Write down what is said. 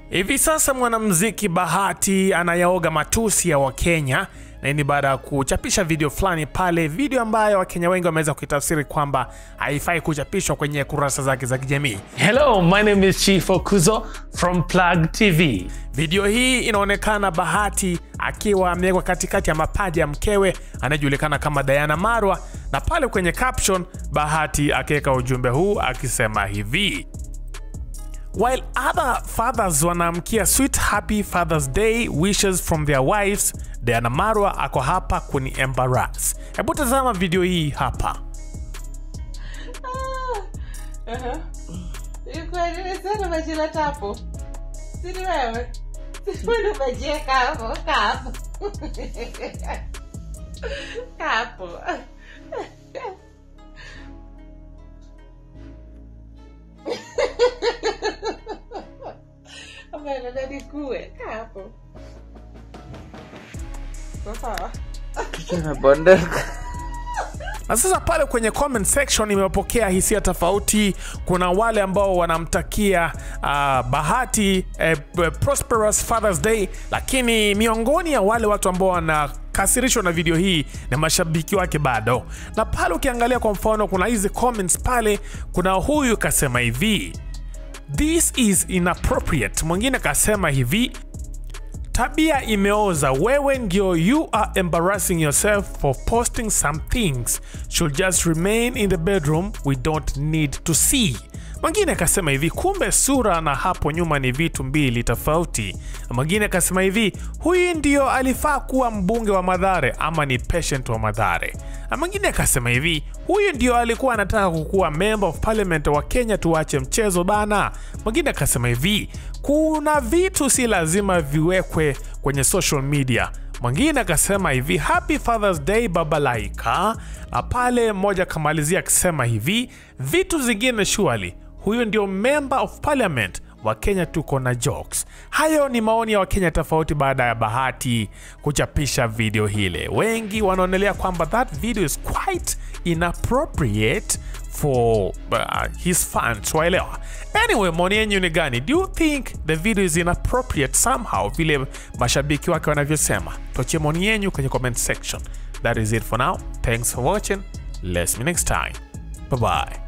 Hivi sasa mwanamuziki Bahati anayaoga matusi ya Wakenya na hii ni baada ya kuchapisha video fulani pale, video ambayo Wakenya wengi wameweza kuitafsiri kwamba haifai kuchapishwa kwenye kurasa zake za kijamii. Hello, my name is Chief Okuzo from Plug TV. Video hii inaonekana Bahati akiwa amewekwa katikati ya mapaja ya mkewe anayejulikana kama Diana Marwa, na pale kwenye caption Bahati akiweka ujumbe huu akisema hivi While other fathers wanaamkia sweet happy Father's Day wishes from their wives, Diana Marwa ako hapa kuni embarrass. Hebu tazama video hii hapa. sana majina tapo sini wewe sini umejieka hapo kapo kapo amenanadikue kapo sawa Kimebondeka. Na sasa pale kwenye comment section imepokea hisia tofauti. Kuna wale ambao wanamtakia uh, Bahati eh, prosperous Father's Day, lakini miongoni ya wale watu ambao wanakasirishwa na video hii na mashabiki wake bado. Na pale ukiangalia kwa mfano, kuna hizi comments pale, kuna huyu kasema hivi this is inappropriate. Mwingine kasema hivi tabia imeoza wewe ndio you are embarrassing yourself for posting some things should just remain in the bedroom we don't need to see mwingine akasema hivi kumbe sura na hapo nyuma ni vitu mbili tofauti mwingine akasema hivi huyu ndio alifaa kuwa mbunge wa madhare ama ni patient wa madhare na mwingine akasema hivi huyu ndio alikuwa anataka kukuwa member of parliament wa kenya tuache mchezo bana mwingine akasema hivi kuna vitu si lazima viwekwe kwenye social media mwingine akasema hivi happy fathers day baba laika na pale mmoja akamalizia akisema hivi vitu zingine shuali huyu ndio member of parliament wa Kenya tuko na jokes. Hayo ni maoni ya Wakenya tofauti baada ya Bahati kuchapisha video hile. Wengi wanaonelea kwamba that video is quite inappropriate for uh, his fans, waelewa. Anyway, maoni yenyu ni gani? Do you think the video is inappropriate somehow, vile mashabiki wake wanavyosema? Tuachie maoni yenyu kwenye comment section. That is it for now. Thanks for watching. Let's see you next time. Bye bye.